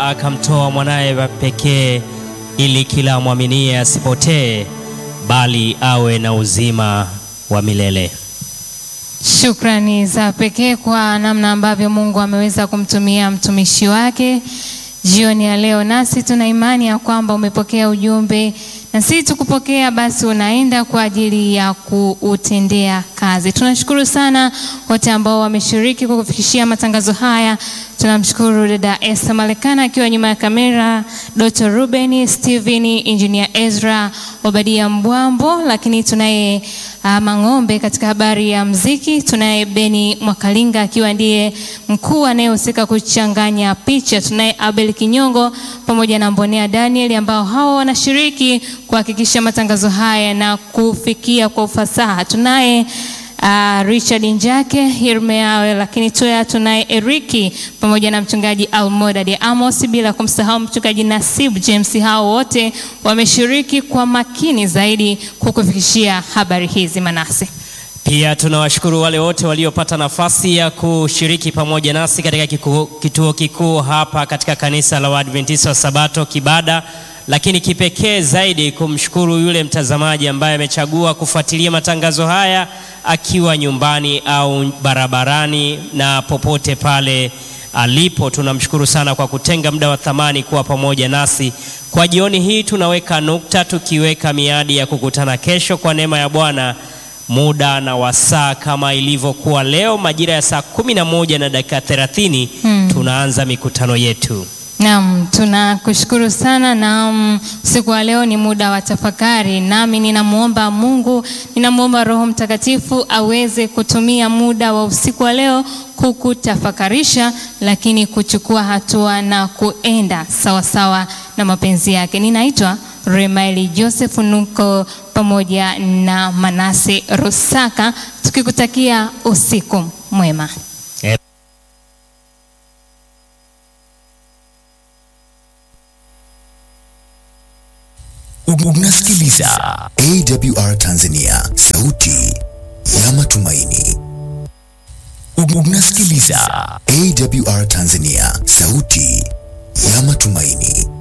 akamtoa mwanaye wa pekee ili kila amwaminie asipotee bali awe na uzima wa milele. Shukrani za pekee kwa namna ambavyo Mungu ameweza kumtumia mtumishi wake jioni ya leo, nasi tuna imani ya kwamba umepokea ujumbe na si tukupokea basi unaenda kwa ajili ya kuutendea kazi. Tunashukuru sana wote ambao wameshiriki kwa kufikishia matangazo haya. Tunamshukuru dada Esther Malekana akiwa nyuma ya kamera, Dr. Ruben Steven, Engineer Ezra Obadia Mbwambo, lakini tunaye uh, Mang'ombe katika habari ya mziki, tunaye Beni Mwakalinga akiwa ndiye mkuu anayehusika kuchanganya picha, tunaye Abel Kinyongo pamoja na Mbonea Daniel ambao hao wanashiriki kuhakikisha matangazo haya na kufikia kwa ufasaha. Tunaye uh, Richard Njake Hirmeawe, lakini tuya tunaye Eriki pamoja na mchungaji Almoda de Amos, bila kumsahau mchungaji Nasib James. Hao wote wameshiriki kwa makini zaidi kukufikishia habari hizi Manase. Pia tunawashukuru wale wote waliopata nafasi ya kushiriki pamoja nasi katika kiku, kituo kikuu hapa katika kanisa la Waadventista wa Sabato Kibada, lakini kipekee zaidi kumshukuru yule mtazamaji ambaye amechagua kufuatilia matangazo haya akiwa nyumbani au barabarani na popote pale alipo. Tunamshukuru sana kwa kutenga muda wa thamani kuwa pamoja nasi kwa jioni hii. Tunaweka nukta tukiweka miadi ya kukutana kesho kwa neema ya Bwana muda na wasaa kama ilivyokuwa leo majira ya saa kumi na moja na dakika thelathini hmm. Tunaanza mikutano yetu. Naam, tunakushukuru sana na usiku wa leo ni muda wa tafakari, nami ninamwomba Mungu, ninamwomba Roho Mtakatifu aweze kutumia muda wa usiku wa leo kukutafakarisha, lakini kuchukua hatua na kuenda sawasawa sawa na mapenzi yake. Ninaitwa Remaili Joseph Nuko pamoja na Manase Rusaka tukikutakia usiku mwema. Unasikiliza AWR Tanzania, sauti ya matumaini. Unasikiliza AWR Tanzania, sauti ya matumaini.